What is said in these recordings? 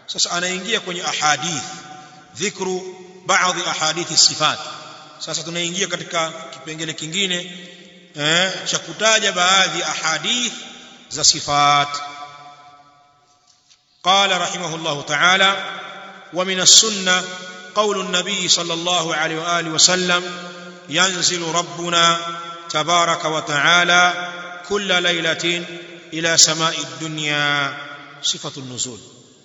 sasa anaingia kwenye ahadith dhikru baadhi ahadithi sifat sasa tunaingia katika kipengele kingine eh, cha kutaja baadhi ahadith za sifat قال رحمه الله تعالى ومن السنة قول النبي صلى الله عليه وآله وسلم ينزل ربنا تبارك وتعالى كل ليلة إلى سماء الدنيا صفة النزول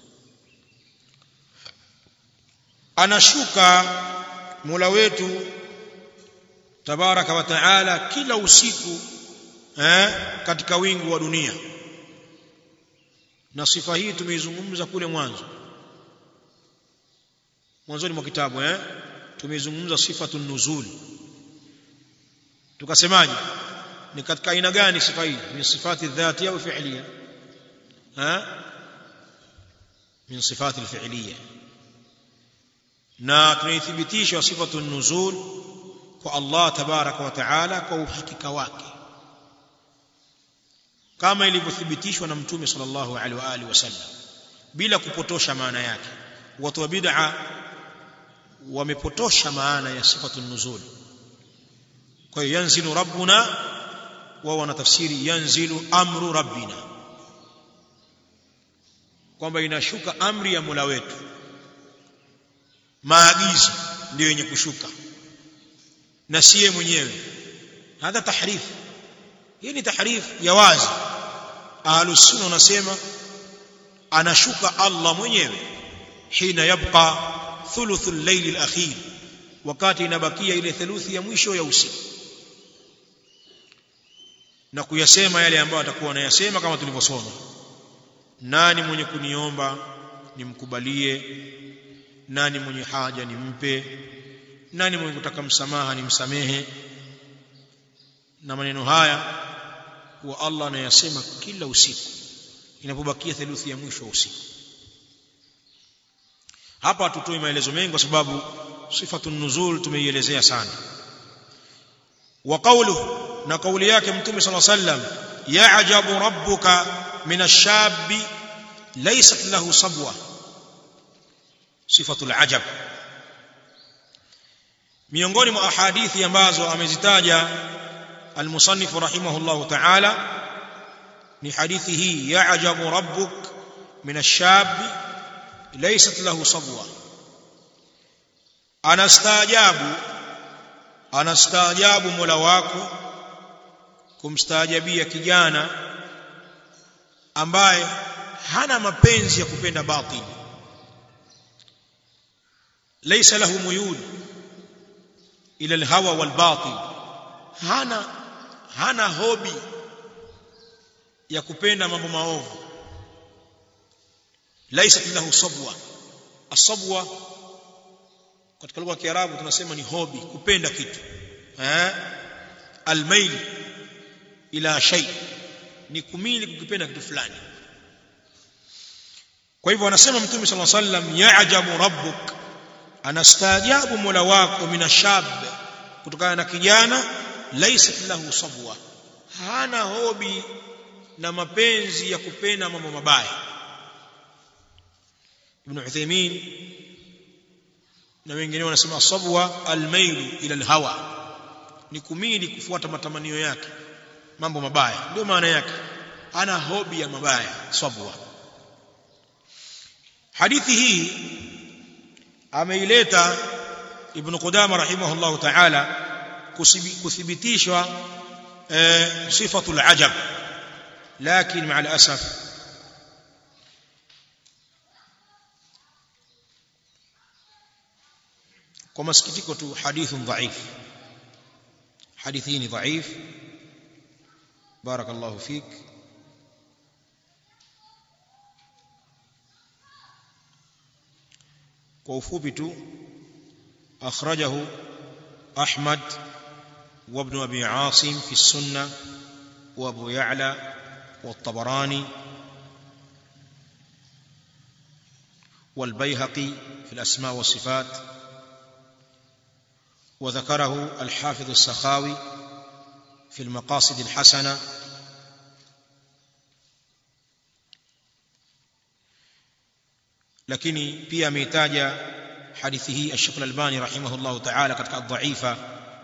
anashuka Mola wetu tabaraka wa taala kila usiku eh, katika wingu wa dunia na sifa hii tumeizungumza kule mwanzo mwanzoni mwa kitabu eh tumeizungumza sifatu nuzul tukasemaje ni katika aina gani sifa hii ni sifati dhati au fi'liya ha min sifati alfi'liya na tunaithibitisha sifatu nuzul kwa Allah tabaraka wa taala kwa uhakika wake kama ilivyothibitishwa na mtume sallallahu alaihi wa alihi wasallam bila kupotosha maana yake watu wa bid'a wamepotosha maana ya sifatu nuzul kwa hiyo yanzilu rabbuna wao wanatafsiri yanzilu amru rabbina kwamba inashuka amri ya Mola wetu maagizo ndio yenye kushuka na siye mwenyewe hadha tahrif hii ni tahrif ya wazi ahlus sunna wanasema anashuka Allah mwenyewe hina yabqa thuluth al-layl al-akhir wakati inabakia ile theluthi ya mwisho ya usiku na kuyasema yale ambayo atakuwa anayasema kama tulivyosoma nani mwenye kuniomba nimkubalie nani mwenye haja nimpe nani mwenye kutaka msamaha nimsamehe na maneno haya huwa Allah anayasema kila usiku inapobakia theluthi ya mwisho wa usiku hapa tutoi maelezo mengi kwa sababu sifatu nuzul tumeielezea sana wa qawluhu na kauli yake mtume صلى الله عليه وسلم يعجب ربك من الشاب ليست له صبوه صفه العجب miongoni mwa ahadithi ambazo amezitaja المصنف رحمه الله تعالى ni hadithi hii ya'jabu rabbuk min ash-shab laysat lahu sabwa anastaajabu anastaajabu Mola wako kumstaajabia kijana ambaye hana mapenzi ya kupenda batili laysa lahu muyul ila alhawa walbatil hana hana hobi ya kupenda mambo maovu laysa lahu sabwa asabwa katika lugha ya Kiarabu tunasema ni hobi kupenda kitu eh almail ila shay ni kumili kukipenda kitu fulani kwa hivyo anasema mtume sallallahu alaihi wasallam ya'jabu rabbuk anastaajabu mola wako minashab kutokana na kijana laysa lahu sabwa hana hobi na mapenzi ya kupenda mambo mabaya ibn Uthaymeen na wengine wanasema sabwa almailu ila alhawa ni kumili kufuata matamanio yake mambo mabaya ndio maana yake ana hobi ya mabaya sabwa hadithi hii ameileta ibn Qudama rahimahullah ta'ala kuthibitishwa sifatul ajab lakini مع الاسف kwa masikitiko tu hadithun dhaif hadithi ni dhaif barakallahu fik kwa ufupi tu akhrajahu ahmad وابن ابي عاصم في السنه وابو يعلى والطبراني والبيهقي في الاسماء والصفات وذكره الحافظ السخاوي في المقاصد الحسنه lakini pia ameitaja hadithi hii Sheikh Al-Albani rahimahullahu ta'ala katika dhaifa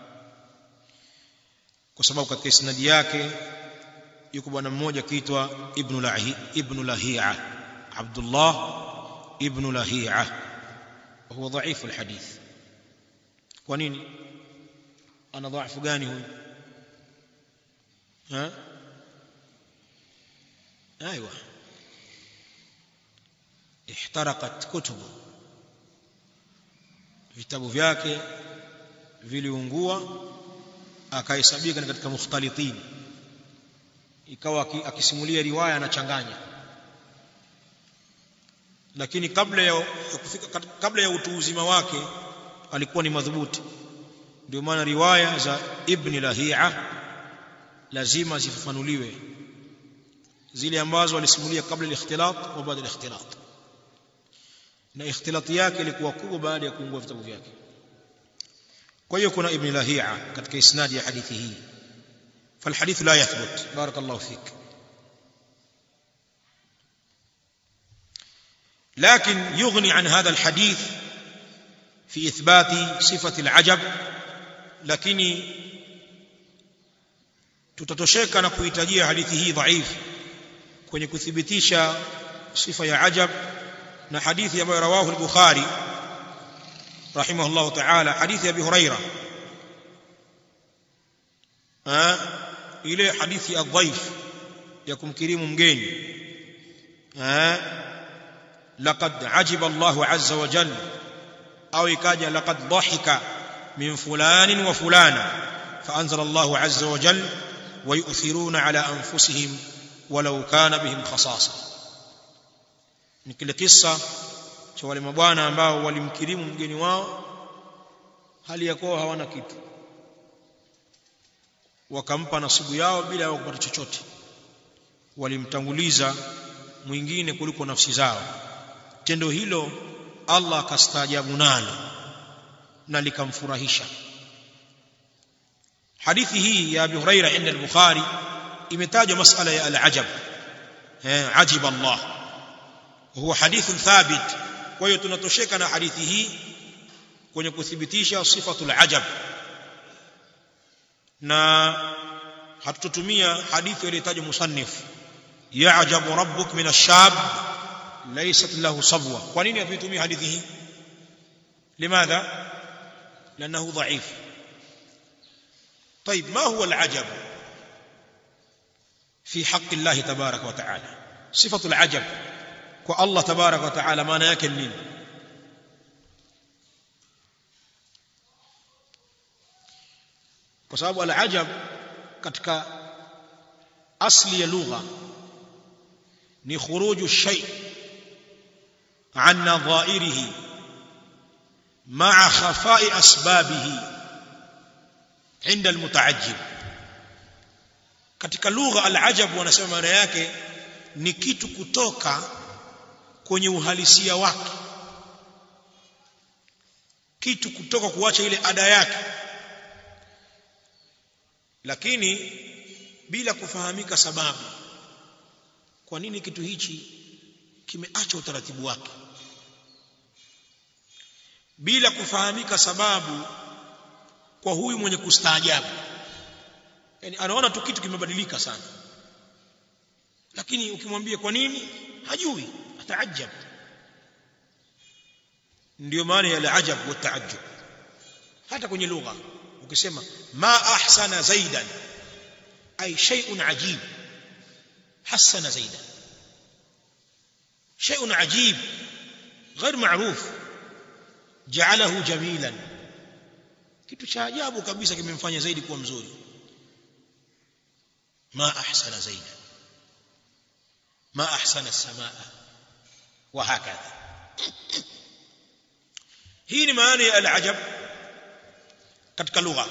kwa sababu katika isnadi yake yuko bwana mmoja kiitwa Ibn Lahi Ibn Lahia Abdullah Ibn Lahia huwa dhaifu alhadith kwa nini ana dhaifu gani huyu ha ايوه احترقت كتبه vitabu vyake viliungua akahesabika katika mukhtalitin ikawa akisimulia riwaya anachanganya lakini kabla ya kufika kabla ya utu uzima wake alikuwa ni madhubuti ndio maana riwaya za ibn lahia lazima zifafanuliwe zile ambazo alisimulia kabla al-ikhtilat wa baada al-ikhtilat na ikhtilati yake ilikuwa kubwa baada ya kuungua vitabu vyake kwa hiyo kuna ibn lahia katika isnadi ya hadithi hii فالحديث لا يثبت بارك الله فيك لكن يغني عن هذا الحديث في إثبات صفة العجب لكن tutatosheka na kuhitajia hadithi hii dhaifu kwenye kuthibitisha sifa ya ajab na hadithi ambayo rawahu al-Bukhari rahimahullah ta'ala hadithi ya Abi Huraira ile hadithi ya dhaif ya kumkirimu mgeni laqad ajiba Allah azza wa jalla au ikaja laqad dhahika min fulanin wa fulana فأنزل الله عز وجل ويؤثرون على أنفسهم ولو كان بهم خصاصة ni kile kisa cha wale mabwana ambao walimkirimu mgeni wao hali ya kuwa hawana kitu wakampa nasibu yao bila ya kupata chochote walimtanguliza mwingine kuliko nafsi zao tendo hilo Allah akastaajabu nalo na likamfurahisha hadithi hii ya Abi Huraira inda al-Bukhari imetajwa masala ya al-ajab eh ajib Allah huwa hadithun thabit kwa hiyo tunatosheka na hadithi hii kwenye kuthibitisha sifatul ajab na hatutotumia hadithi iliyotajwa musannif ya'jabu rabbuk min ash-shab laysat lahu sabwa kwa nini hatuitumia hadithi hii limadha لانه ضعيف طيب ما هو العجب في حق الله تبارك وتعالى صفه العجب والله تبارك وتعالى maana yake nini kwa sababu al-ajab katika asli ya lugha ni khuruju shay an nadha'irihi ma'a khafa'i asbabihi inda al-muta'ajjib katika lugha al-ajab wanasema maana yake ni kitu kutoka kwenye uhalisia wake kitu kutoka kuacha ile ada yake lakini bila kufahamika sababu kwa nini kitu hichi kimeacha utaratibu wake bila kufahamika sababu kwa huyu mwenye kustaajabu yani anaona tu kitu kimebadilika sana lakini ukimwambia kwa nini hajui ataajab ndio maana ya al-ajab wa taajjub hata kwenye lugha ukisema ma ahsana zaidan ay shay'un ajib hasana zaidan shay'un ajib غير معروف جعله جميلا kitu cha ajabu kabisa kimemfanya zaidi kuwa mzuri ma ahsana zaidan ma ahsana as-samaa wa hakadha hii ni maana ya al-ajab katika lugha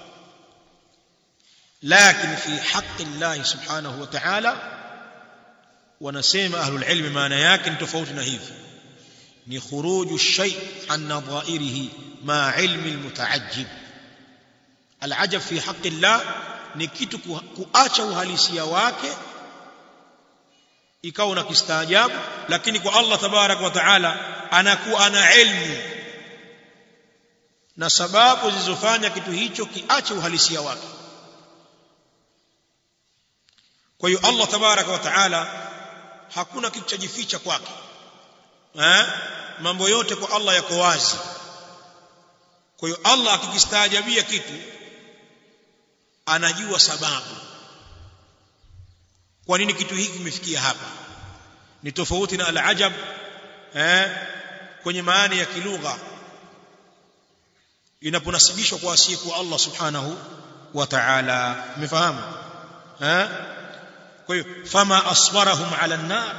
lakini fi haqqi Allah subhanahu wa ta'ala wanasema ahlul ilmi maana yake ni tofauti na hivi ni khuruju shay an nadha'irihi ma ilmi almutaajjib alajab fi haqqi Allah ni kitu kuacha uhalisia wake ikawa una kistaajabu lakini kwa Allah tabarak wa taala anakuwa ana ilmu na sababu zilizofanya kitu hicho kiache uhalisia wake kwa hiyo Allah tabarak wa taala hakuna kitu cha jificha kwake eh mambo yote kwa Allah yako wazi kwa hiyo Allah akikistaajabia kitu anajua sababu kwa nini kitu hiki kimefikia hapa ni tofauti na al-ajab eh kwenye maana ya kilugha inaponasibishwa kwa asiyekuwa Allah subhanahu wa ta'ala umefahamu eh kwa hiyo fama asbarahum ala an-nar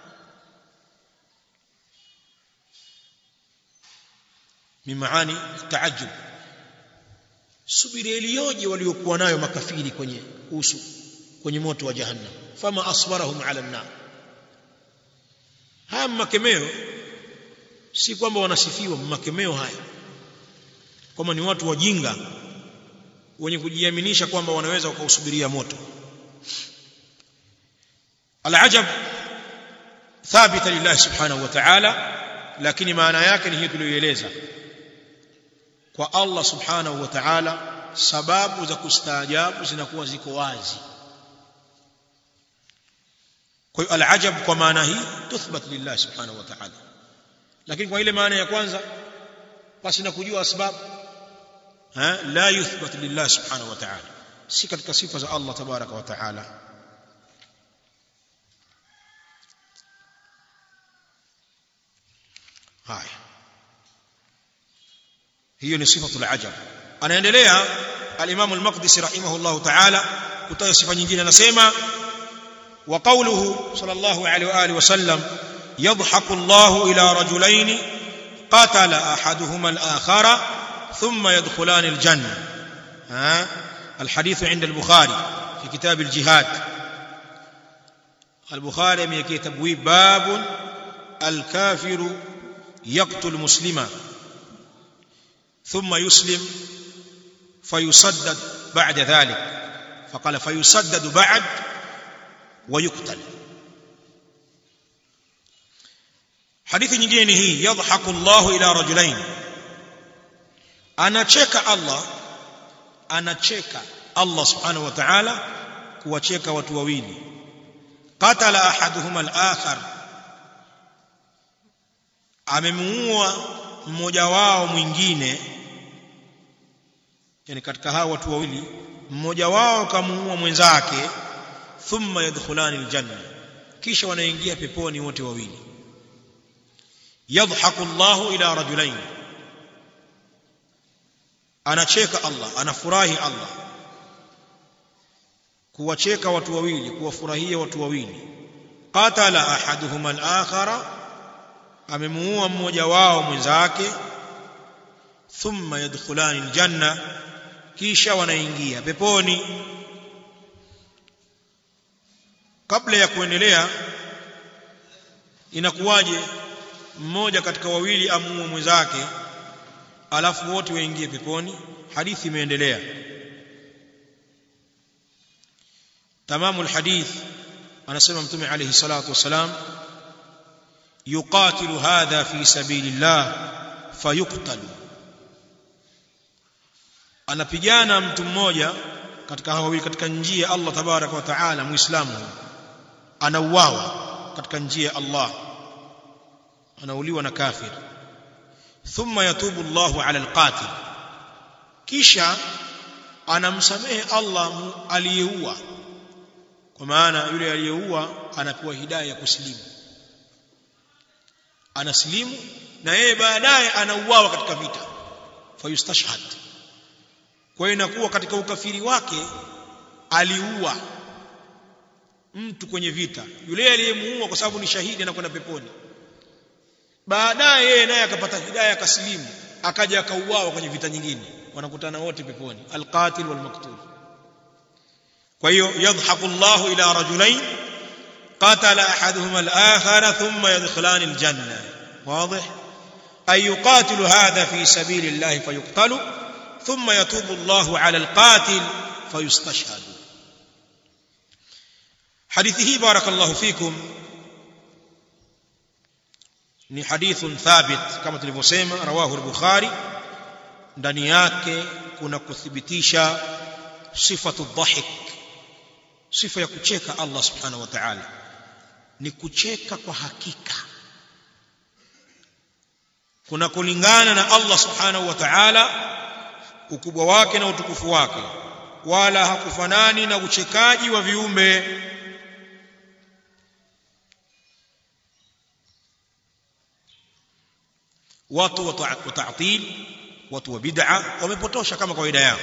min maani taajjub subiri iliyoje waliokuwa nayo makafiri kwenye usu kwenye moto wa jahannam fama asbarahum ala an-nar haya makemeo si kwamba wanasifiwa makemeo haya kwamba ni watu wajinga wenye kujiaminisha kwamba wanaweza wakausubiria moto alajab thabita lillahi subhanahu wa ta'ala lakini maana yake ni hiyo tuliyoeleza kwa Allah subhanahu wa ta'ala sababu za kustaajabu zinakuwa ziko wazi kwa hiyo alajab kwa maana hii tuthbat lillah subhanahu wa ta'ala lakini kwa ile maana ya kwanza basi na kujua sababu ha la yuthbat lillah subhanahu wa ta'ala si katika sifa za Allah tabaraka wa ta'ala haya hiyo ni sifatul ajab anaendelea al-Imam al-Maqdisi rahimahullah ta'ala kutoa sifa nyingine anasema wa qawluhu sallallahu alayhi wa alihi wasallam yadhaku Allah ila rajulaini qatala ahaduhuma al-akhara thumma yadkhulan al-janna ha الحديث عند البخاري في كتاب الجهاد البخاري يمكي تبويب باب الكافر يقتل مسلما ثم يسلم فيسدد بعد ذلك فقال فيسدد بعد ويقتل حديث nyingine hii yadhaku Allah ila rajulain anacheka Allah anacheka Allah subhanahu wa ta'ala kuwacheka watu wawili qatala ahaduhuma al-akhar amemuua mmoja wao mwingine yani katika hao watu wawili mmoja wao kamuua mwenzake thumma yadkhulani aljanna kisha wanaingia peponi wote wawili yadhaku Allahu ila rajulain anacheka Allah anafurahi Allah kuwacheka watu wawili kuwafurahia watu wawili qatala ahaduhuma al-akhara amemuua mmoja wao mwenzake thumma yadkhulani aljanna kisha wanaingia peponi kabla ya kuendelea inakuwaje mmoja katika wawili amuue mwenzake alafu wote waingie peponi hadithi imeendelea tamamu alhadith anasema mtume alayhi salatu wasalam yuqatilu hadha fi sabilillah fayuqtalu anapigana mtu mmoja katika hao wawili katika njia ya Allah tabaraka wa taala muislamu anauawa katika njia ya Allah anauliwa na kafir thumma yatubu Allahu ala alqatil kisha anamsamehe Allah aliyeua kwa maana yule aliyeua anapewa hidayah ya kusilimu anasilimu na yeye baadaye anauawa katika vita fayustashhad kwa hiyo inakuwa katika ukafiri wake aliua mtu kwenye vita yule aliyemuua kwa sababu ni shahidi anakwenda peponi baadaye yeye naye akapata hidayah akasilimu akaja akauawa kwenye vita nyingine wanakutana wote peponi alqatil walmaktul kwa hiyo yadhaku Allahu ila rajulain قاتل احدهما الاخر ثم يدخلان الجنه واضح اي يقاتل هذا في سبيل الله فيقتل ثم يتوب الله على القاتل فيستشهد حديثه بارك الله فيكم ni hadithun thabit kama tulivyosema rawahu al-bukhari ndani yake kuna kuthibitisha sifatu dhahik sifa ya kucheka Allah subhanahu wa ta'ala ni kucheka kwa hakika kuna kulingana na Allah subhanahu wa ta'ala ukubwa wake na utukufu wake wala hakufanani na uchekaji wa viumbe watu wa ta'til watu wa bid'a wamepotosha kama kawaida yao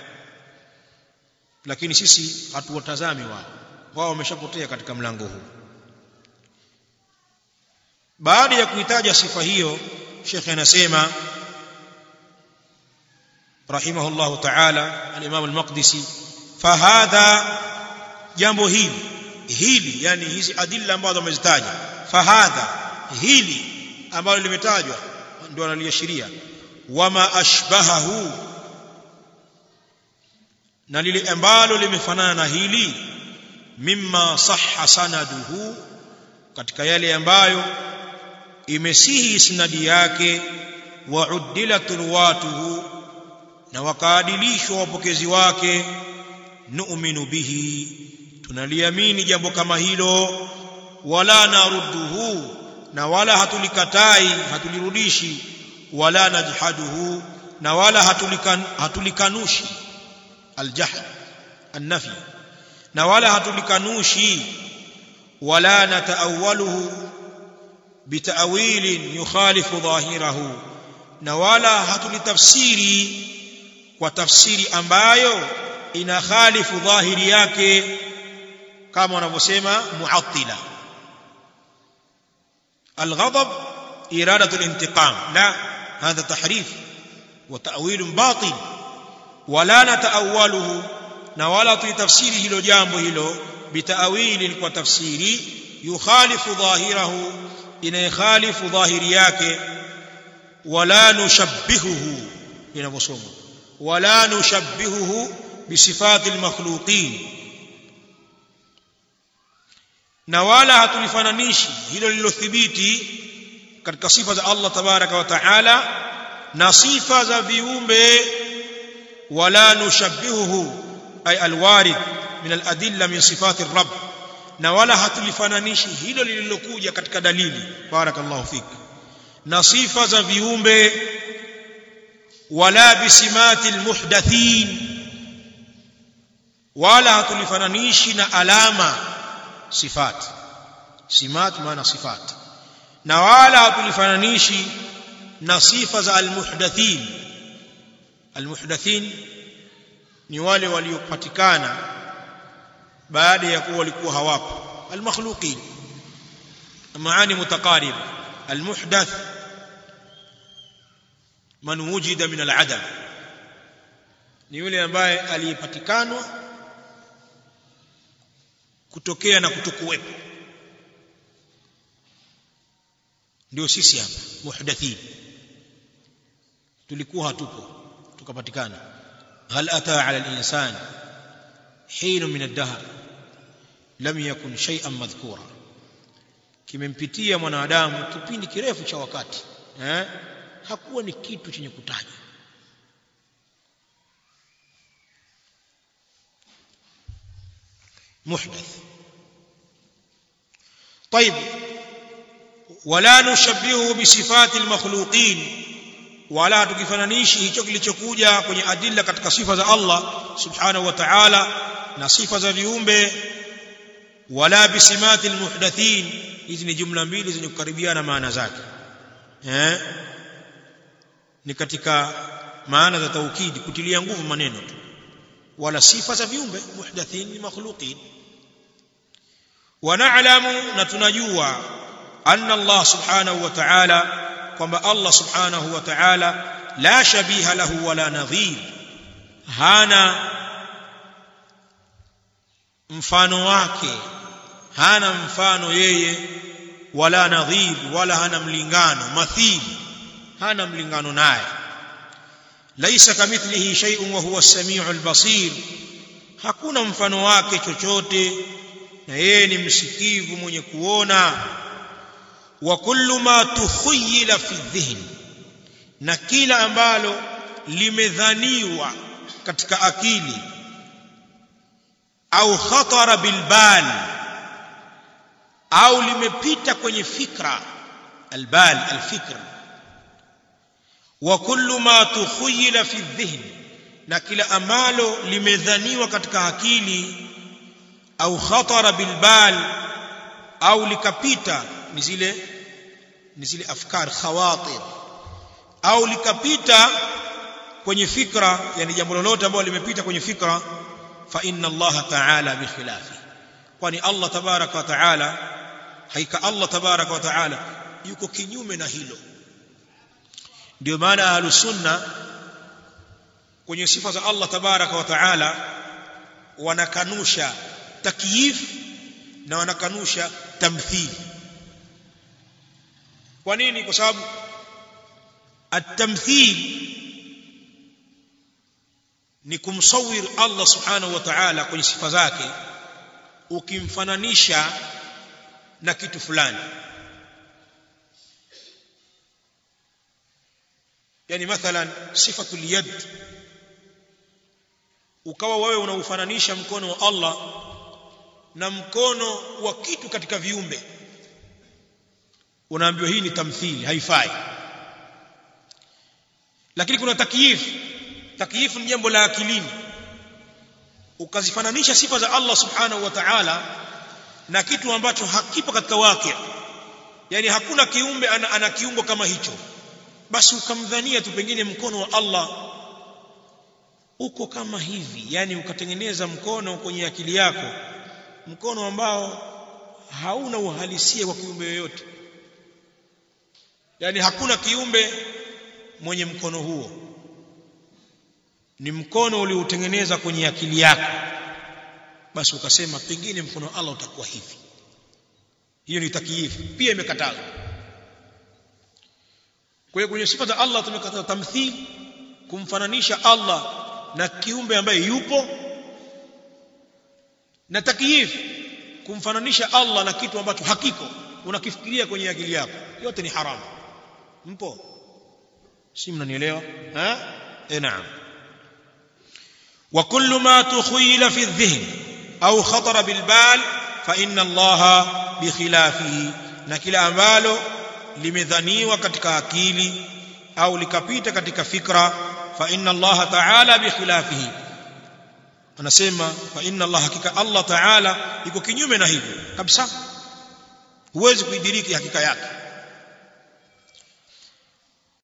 lakini sisi hatuwatazami wao wao wameshapotea katika mlango huu baada ya kuitaja sifa hiyo shekhe anasema رحمه الله تعالى الإمام المقدسي فهذا jambo hili hili yani hizi adilla ambazo amezitaja fahadha hili ambalo limetajwa ndio analiashiria wama ashbahahu na lile ambalo limefanana na hili mimma sahha sanaduhu katika yale ambayo imesihi isnadi yake wa uddilat ruwatuhu na wakaadilishwa wapokezi wake nu'minu bihi tunaliamini jambo kama hilo wala narudduhu na wala hatulikatai hatulirudishi wala najhaduhu na wala hatulikan, hatulikanushi aljahd annafi na wala hatulikanushi wala nataawaluhu bitawilin yukhalifu dhahirahu na wala hatulitafsiri kwa tafsiri ambayo ina khalifu dhahiri yake kama wanavyosema muattila الغضب إرادة الانتقام لا هذا تحريف وتأويل باطل ولا نتأوله نولا تفسيره لو جامبه له بتأويل وتفسير يخالف ظاهره إن يخالف ظاهرياك ولا نشبهه إن بصومه ولا نشبهه بصفات المخلوقين na wala hatulifananishi hilo lilothibiti katika sifa za Allah tabaraka wa taala na sifa za viumbe wala nushabbihuhu ay alwarid min aladilla min sifati rabb na wala hatulifananishi hilo lililokuja katika dalili barakallahu fik na sifa za viumbe wala bisimati almuhdathin wala hatulifananishi na alama sifat simat maana sifat na wala hatulifananishi na sifa za almuhdathin almuhdathin ni wale waliopatikana baada ya kuwa walikuwa hawapo almakhluqin maani mutaqarib almuhdath man wujida min aladam ni yule ambaye aliyepatikanwa kutokea na kutokuwepo ndio sisi hapa muhdathin tulikuwa hatupo tukapatikana hal ata ala al-insan hin min ad-dahr lam yakun shay'an madhkura kimempitia mwanadamu kipindi kirefu cha wakati eh hakuwa ni kitu chenye kutajwa محدث طيب ولا نشبهه بصفات المخلوقين wala tukifananishi hicho kilichokuja kwenye adilla katika sifa za Allah subhanahu wa ta'ala na sifa za viumbe wala bisimati almuhdathin hizi ni jumla mbili zenye kukaribiana maana zake eh ni katika maana za taukidi kutilia nguvu maneno tu wala sifa za viumbe muhdathin ni makhluqin ونعلم نتنجوا أن الله سبحانه وتعالى kwamba Allah subhanahu wa ta'ala la shabiha lahu wala nadhir hana mfano wake hana mfano yeye wala nadhir wala hana mlingano mathil hana mlingano naye laisa kamithlihi shay'un wa huwa as-sami'ul basir hakuna mfano wake chochote na yeye ni msikivu mwenye kuona wa kullu ma tukhayyala fi dhihn na kila ambalo limedhaniwa katika akili au khatara bilbal au limepita kwenye fikra albal alfikr wa kullu ma tukhayyala fi dhihn na kila ambalo limedhaniwa katika akili au khatara bilbal au likapita ni zile ni zile afkar khawatir au likapita kwenye fikra yani jambo lolote ambalo limepita kwenye fikra fa inna Allah ta'ala bi khilafi kwani Allah tabaraka wa ta'ala haika Allah tabaraka wa ta'ala yuko kinyume na hilo ndio maana ahlus sunna kwenye sifa za Allah tabaraka wa ta'ala wanakanusha takyif na wanakanusha tamthil kwa nini kwa sababu at-tamthil ni kumsawir Allah subhanahu wa ta'ala kwenye sifa zake ukimfananisha na kitu fulani yani mathalan sifatul yad ukawa wewe unaufananisha mkono wa Allah na mkono wa kitu katika viumbe unaambiwa hii ni tamthili haifai lakini kuna takyif takyif ni jambo la akilini ukazifananisha sifa za Allah subhanahu wa ta'ala na kitu ambacho hakipo katika waki yani hakuna kiumbe ana, ana kiungo kama hicho basi ukamdhania tu pengine mkono wa Allah uko kama hivi yani ukatengeneza mkono kwenye akili yako mkono ambao hauna uhalisia wa kiumbe yoyote yani hakuna kiumbe mwenye mkono huo ni mkono uliotengeneza kwenye akili yako basi ukasema pengine mkono wa Allah utakuwa hivi hiyo ni takyifu pia imekatazwa kwa hiyo kwenye sifa za Allah tumekataza tamthil kumfananisha Allah na kiumbe ambaye yupo na takyif kumfananisha Allah na kitu ambacho hakiko unakifikiria kwenye akili yako yote ni haramu mpo si mnanielewa eh eh naam wa kullu ma tukhayla fi adh-dhihn au khatara bil bal fa inna Allah bi khilafihi na kila ambalo limedhaniwa katika akili au likapita katika fikra fa inna Allah ta'ala bi khilafihi anasema fa inna Allah hakika Allah ta'ala iko kinyume na hivyo kabisa huwezi kuidiriki hakika yake